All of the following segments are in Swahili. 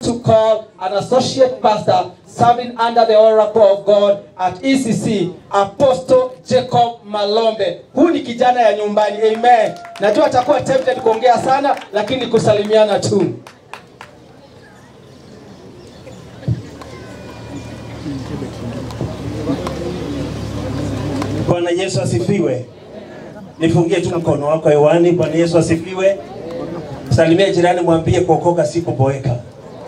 to call an associate pastor serving under the oracle of God at ECC, Apostle Jacob Malombe. Huyu ni kijana ya nyumbani. Amen. Najua atakuwa tempted kuongea sana, lakini kusalimiana tu. Bwana Yesu asifiwe. Nifungie tu mkono wako hewani. Bwana Yesu asifiwe. Salimia jirani, mwambie kuokoka si kuboeka.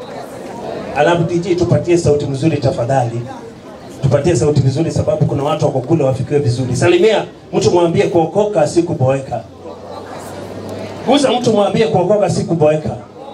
Alafu DJ tupatie sauti nzuri tafadhali, tupatie sauti nzuri, sababu kuna watu wako kule wafikiwe vizuri. Salimia mtu, mwambie kuokoka si kuboeka. Gusa mtu, mwambie kuokoka si kuboeka.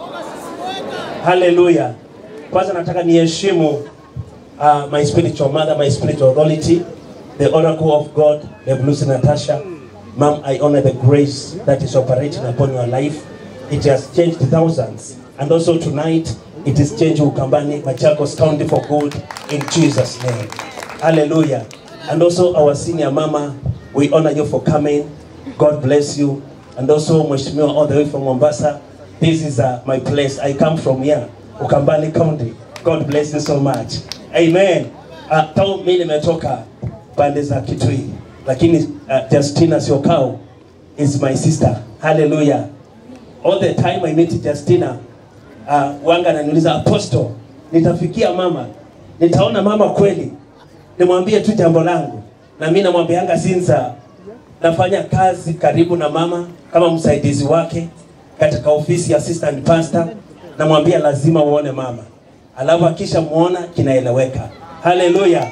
Haleluya. Kwanza nataka niheshimu uh, my spiritual mother, my spiritual authority, the oracle of God, Rev. Lucy Natasha. Mom, I honor the grace that is operating upon your life. It has changed thousands. And also tonight, it is changed Ukambani, Machakos County for good in Jesus' name. Hallelujah. And also our senior mama, we honor you for coming. God bless you. And also Mheshimiwa all the way from Mombasa. This is uh, my place. I come from here, Ukambani County. God bless you so much. Amen. Uh, tao mimi nimetoka pande za Kitui, lakini uh, Justina Siokao is my sister. Hallelujah. All the time I meet Justina, uh, wanga ananiuliza apostle, nitafikia mama, nitaona mama kweli, nimwambie tu jambo langu, na mimi namwambianga sinza nafanya kazi karibu na mama kama msaidizi wake katika ofisi ya assistant pastor, namwambia lazima uone mama, alafu akisha muona kinaeleweka. Haleluya,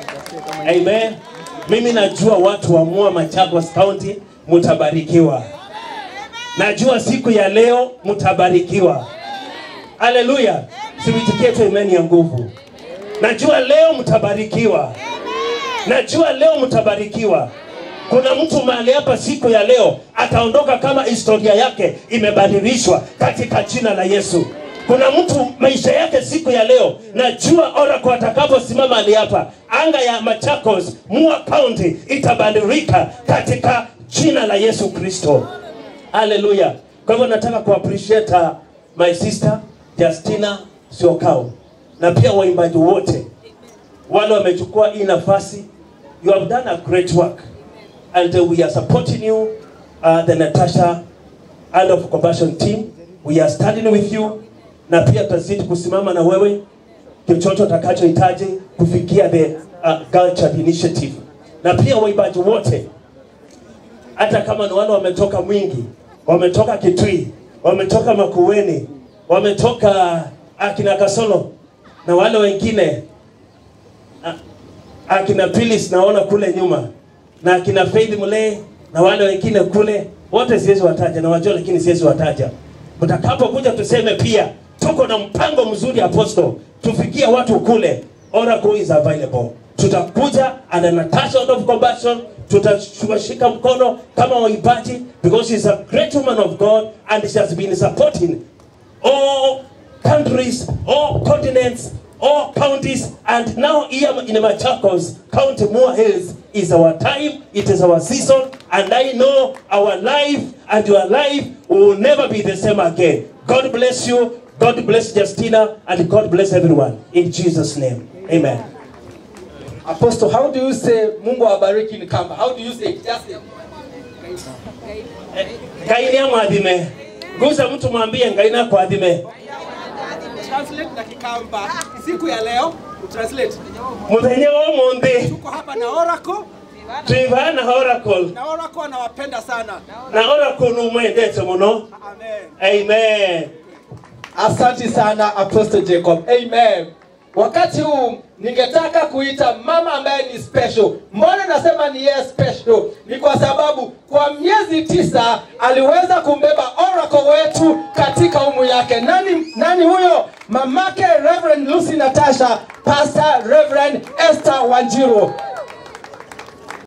amen. Mimi najua watu wa Mua Machakos County mutabarikiwa, najua siku ya leo mutabarikiwa. Haleluya, siwitikie tu imani ya nguvu. Najua leo mtabarikiwa, najua leo mtabarikiwa. Kuna mtu mahali hapa siku ya leo ataondoka kama historia yake imebadilishwa katika jina la Yesu. Kuna mtu maisha yake siku ya leo, najua oracle atakaposimama mahali hapa, anga ya Machakos, Mua County itabadilika katika jina la Yesu Kristo. Haleluya. Kwa hivyo nataka ku appreciate uh, my sister Justina Siokao na pia waimbaji wote wale wamechukua hii nafasi. You have done a great work and uh, we are supporting you uh, the Natasha Hand of Compassion team. We are standing with you na pia tutazidi kusimama na wewe chochote utakachohitaji kufikia the uh, Girl Child Initiative na pia waimbaji wote hata kama ni wale wametoka Mwingi, wametoka Kitui, wametoka Makueni, wametoka akina Kasolo na wale wengine a- akina Pilis naona kule nyuma na akina Faith Mule na wale wengine kule, wote siwezi wataja na wajua, lakini siwezi wataja. Mtakapokuja tuseme pia tuko na mpango mzuri apostle, tufikie watu kule. Oracle is available. Tutakuja and Natasha out of compassion, tutashika mkono kama waimbaji because she's a great woman of God and she has been supporting all countries, all continents, all counties, and now here in Machakos County, Moore Hills is our time, it is our season, and I know our life and your life will never be the same again. God bless you, God bless Justina, and God bless everyone. In Jesus' name, amen. Apostle, how do you say Mungu awabariki in Kamba? How do you say it? Just say. Ngainia mwadhime. Gusa mtu mwambie ngaina kuadhime. translate na Kikamba siku ya leo translate. Muthenya wa umuthi Tuko hapa na Oracle twivana Oracle na Oracle anawapenda sana. na Oracle numwendete muno. Amen. Amen. Asante sana Apostle Jacob. Amen. Wakati huu ningetaka kuita mama ambaye ni special. Mbona nasema ni yeye special? Ni kwa sababu kwa miezi tisa aliweza kumbeba oracle wetu katika umu yake. Nani, nani huyo? Mamake Reverend Lucy Natasha, Pastor Reverend Esther Wanjiru.